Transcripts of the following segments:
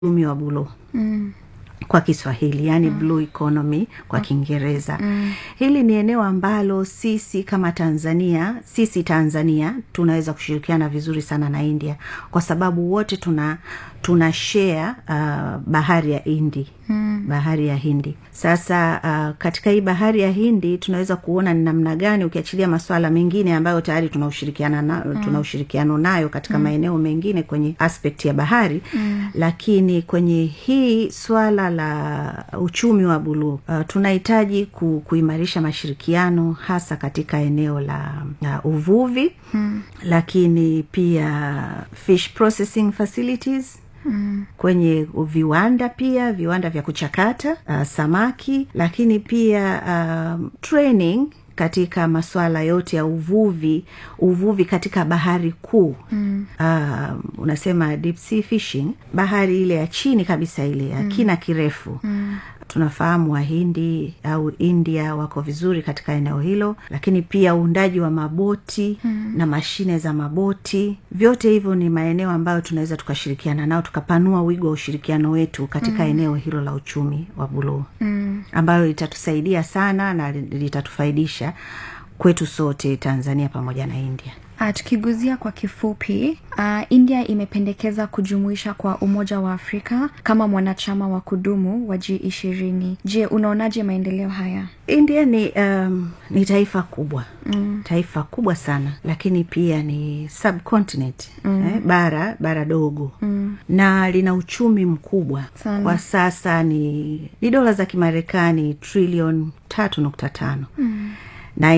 uchumi wa buluu mm. kwa kiswahili yani mm. blue economy kwa kiingereza mm. hili ni eneo ambalo sisi kama tanzania sisi tanzania tunaweza kushirikiana vizuri sana na india kwa sababu wote tuna tuna share uh, bahari ya hindi mm. bahari ya hindi sasa uh, katika hii bahari ya hindi tunaweza kuona ni namna gani ukiachilia maswala mengine ambayo tayari tuna ushirikiana na, mm. tuna ushirikiano nayo katika mm. maeneo mengine kwenye aspect ya bahari mm. lakini kwenye hii swala la uchumi wa buluu uh, tunahitaji ku, kuimarisha mashirikiano hasa katika eneo la uh, uvuvi mm. lakini pia fish processing facilities Mm. kwenye viwanda pia viwanda vya kuchakata uh, samaki lakini pia uh, training katika masuala yote ya uvuvi uvuvi katika bahari kuu mm. uh, unasema deep sea fishing bahari ile ya chini kabisa ile ya mm. kina kirefu mm tunafahamu wahindi au india wako vizuri katika eneo hilo lakini pia uundaji wa maboti hmm. na mashine za maboti vyote hivyo ni maeneo ambayo tunaweza tukashirikiana nao tukapanua wigo wa ushirikiano wetu katika hmm. eneo hilo la uchumi wa buluu hmm. ambayo litatusaidia sana na litatufaidisha kwetu sote tanzania pamoja na india Uh, tukiguzia kwa kifupi uh, india imependekeza kujumuisha kwa umoja wa afrika kama mwanachama wa kudumu wa g ishirini je unaonaje maendeleo haya india ni um, ni taifa kubwa mm. taifa kubwa sana lakini pia ni subcontinent mm. eh, bara bara dogo mm. na lina uchumi mkubwa Sana. kwa sasa ni ni dola za kimarekani trilion tatu nukta tano mm na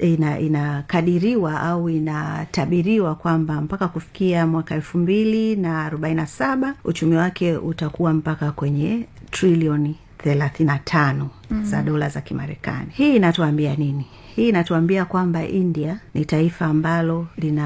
inakadiriwa ina, ina au inatabiriwa kwamba mpaka kufikia mwaka elfu mbili na arobaini na saba uchumi wake utakuwa mpaka kwenye trilioni thelathini na tano mm. za dola za kimarekani hii inatuambia nini hii inatuambia kwamba india ni taifa ambalo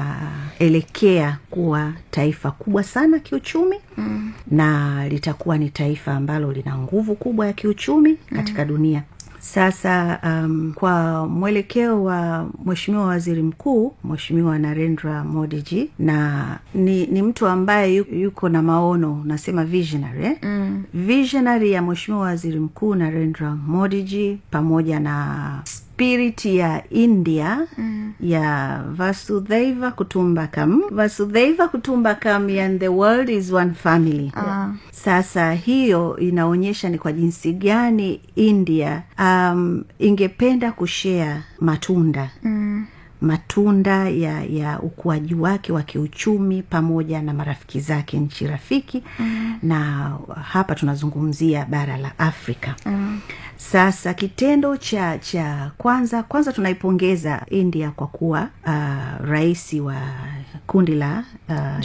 linaelekea kuwa taifa kubwa sana kiuchumi mm. na litakuwa ni taifa ambalo lina nguvu kubwa ya kiuchumi katika mm. dunia sasa um, kwa mwelekeo wa mweshimiwa waziri mkuu mweshimiwa narendra modiji na ni, ni mtu ambaye yuko na maono nasema visionary eh? mm. visionary ya mweshimiwa waziri mkuu narendra modiji pamoja na spirit ya india mm. ya vasudhaiva kutumbakam vasudhaiva kutumbakam and the world is one family uh. sasa hiyo inaonyesha ni kwa jinsi gani india um, ingependa kushea matunda mm matunda ya ya ukuaji wake wa kiuchumi pamoja na marafiki zake nchi rafiki mm. na hapa tunazungumzia bara la afrika mm. sasa kitendo cha cha kwanza kwanza tunaipongeza india kwa kuwa uh, rais wa kundi la uh,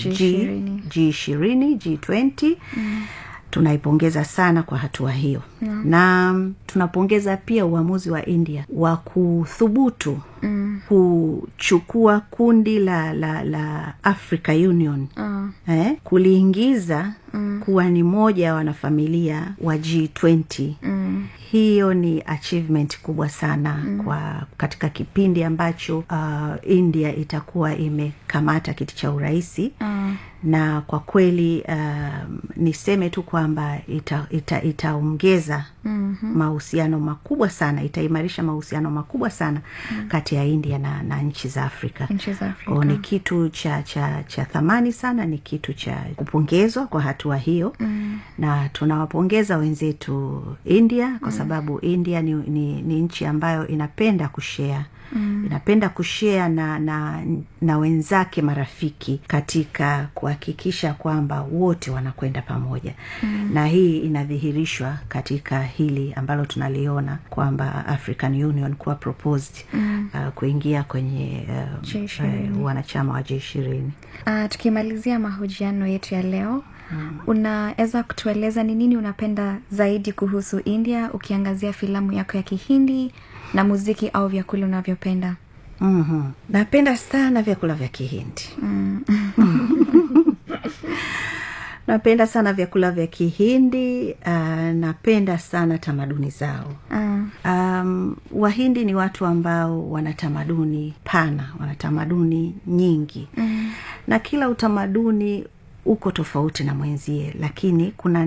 g ishirini g twenty mm tunaipongeza sana kwa hatua hiyo yeah. na tunapongeza pia uamuzi wa india wa kuthubutu mm. kuchukua kundi la la la africa union uh. eh, kuliingiza mm. kuwa ni moja ya wanafamilia wa g20 mm hiyo ni achievement kubwa sana mm. kwa katika kipindi ambacho uh, india itakuwa imekamata kiti cha urahisi uh. na kwa kweli uh, niseme tu kwamba itaongeza ita, ita mm-hmm. mahusiano makubwa sana itaimarisha mahusiano makubwa sana mm. kati ya india na, na nchi za afrika, o, ni kitu cha cha cha thamani sana ni kitu cha kupongezwa kwa hatua hiyo mm. na tunawapongeza wenzetu india kwa sababu india ni, ni, ni nchi ambayo inapenda kushea mm. inapenda kushea na, na na wenzake marafiki katika kuhakikisha kwamba wote wanakwenda pamoja mm. na hii inadhihirishwa katika hili ambalo tunaliona kwamba african union kuwa proposed mm. uh, kuingia kwenye uh, uh, wanachama wa j ishirini uh, tukimalizia mahojiano yetu ya leo Hmm. unaweza kutueleza ni nini unapenda zaidi kuhusu india ukiangazia filamu yako ya kihindi na muziki au vyakula unavyopenda mm-hmm. napenda sana vyakula vya kihindi mm. napenda sana vyakula vya kihindi uh, napenda sana tamaduni zao uh. um, wahindi ni watu ambao wana tamaduni pana wana tamaduni nyingi mm. na kila utamaduni uko tofauti na mwenzie lakini kuna